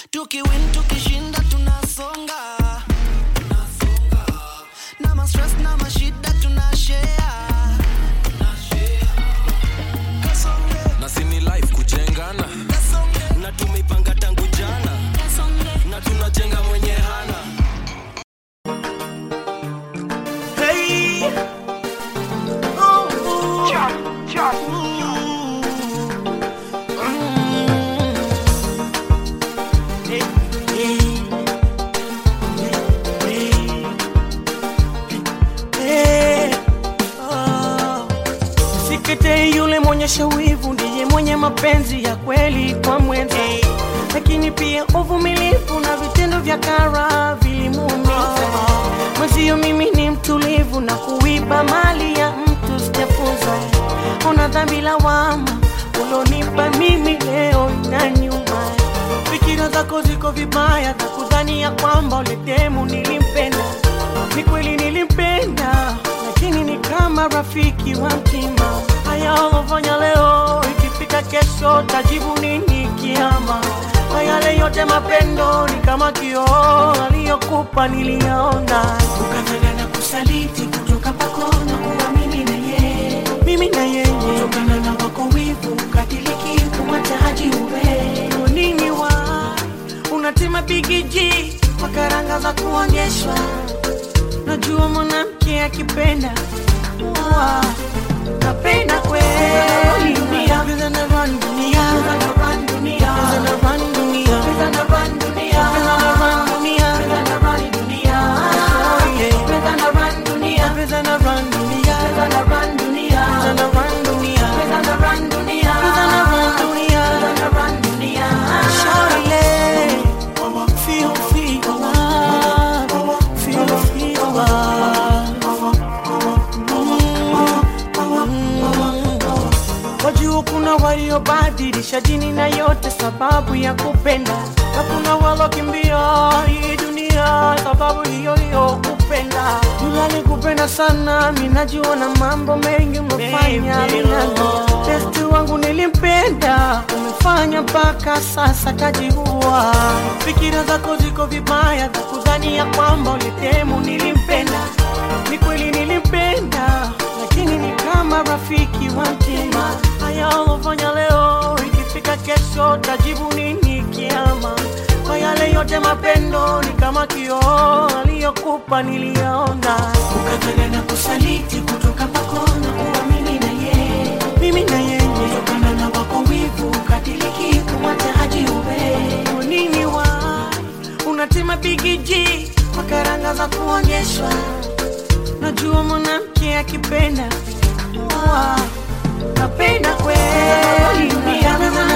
tukiwin tukishinda tunasonga na mastress na mashida tunashare na sini life kujengana na tumeipanga tangu jana na tunajenga mwenye hana Hey. Oh, oh. Mm. Hey, hey, hey, hey. Oh. Sikete yule mwenyesha wivu ndiye mwenye mapenzi ya kweli kwa mwenza, lakini pia uvumilivu na vitendo vya kara vilimuumiza mwenzio. Mimi ni mtulivu na kuiba mali ya mtu sijafunza. Ona dhambi lawama ulonipa mimi leo na nyuma. Fikira zako ziko vibaya za kudhani ya kwamba uletemu nilimpenda. Ni kweli nilimpenda, lakini ni kama rafiki wa mtima. Haya ulofanya leo, ikifika kesho tajibu nini kiama? Kwa yale yote mapendo ni kama kioo aliyokupa niliyaona, ukafanya na kusaliti kutoka kwako na kuwa mimi na yeye, mimi na yeye, kutokana na wako wivu ukatiliki kumwataji uwe Kwa nini wa unatima bigiji kwa karanga za kuonyeshwa Najua mwanamke akipenda Wa, napenda kweli dunia Pesa na run dunia Pesa na run dunia Pesa na run dunia Pesa na run dunia Pesa na run dunia Pesa na run dunia Oh, yeah. Pesa na run dunia Pesa na run dunia Pesa na run dunia Pesa na run dunia Pesa na run dunia Pesa na run dunia Pesa na run dunia Shawty, yeah. Feel, feel love. Feel, feel love. Wajua kuna waliobadilisha dini na yote sababu ya kupenda, na kuna walokimbia hii dunia sababu hiyo hiyo kupenda. Yule alikupenda sana, mimi najua na mambo mengi umefanya minano. Besti wangu nilimpenda, umefanya mpaka sasa kajiua. Fikira zako ziko vibaya za kudhani ya kwamba ulitemu nilimpenda. Ni kweli nilimpenda, lakini ni kama rafiki wa mtima. Haya ulofanya leo, ikifika kesho tajibu nini kiama? Kwa yale yote mapendo ni kama kioo aliyokupa niliyaona, ukafanya na kusaliti kutoka kwako na kuwa mimi na yeye, mimi na yeye, kutokana na wako wivu ukatiliki kumwataji uwe Kwa nini wa unatima bigiji kwa karanga za kuonyeshwa Najua mwanamke akipenda Wa, napenda kweli dunia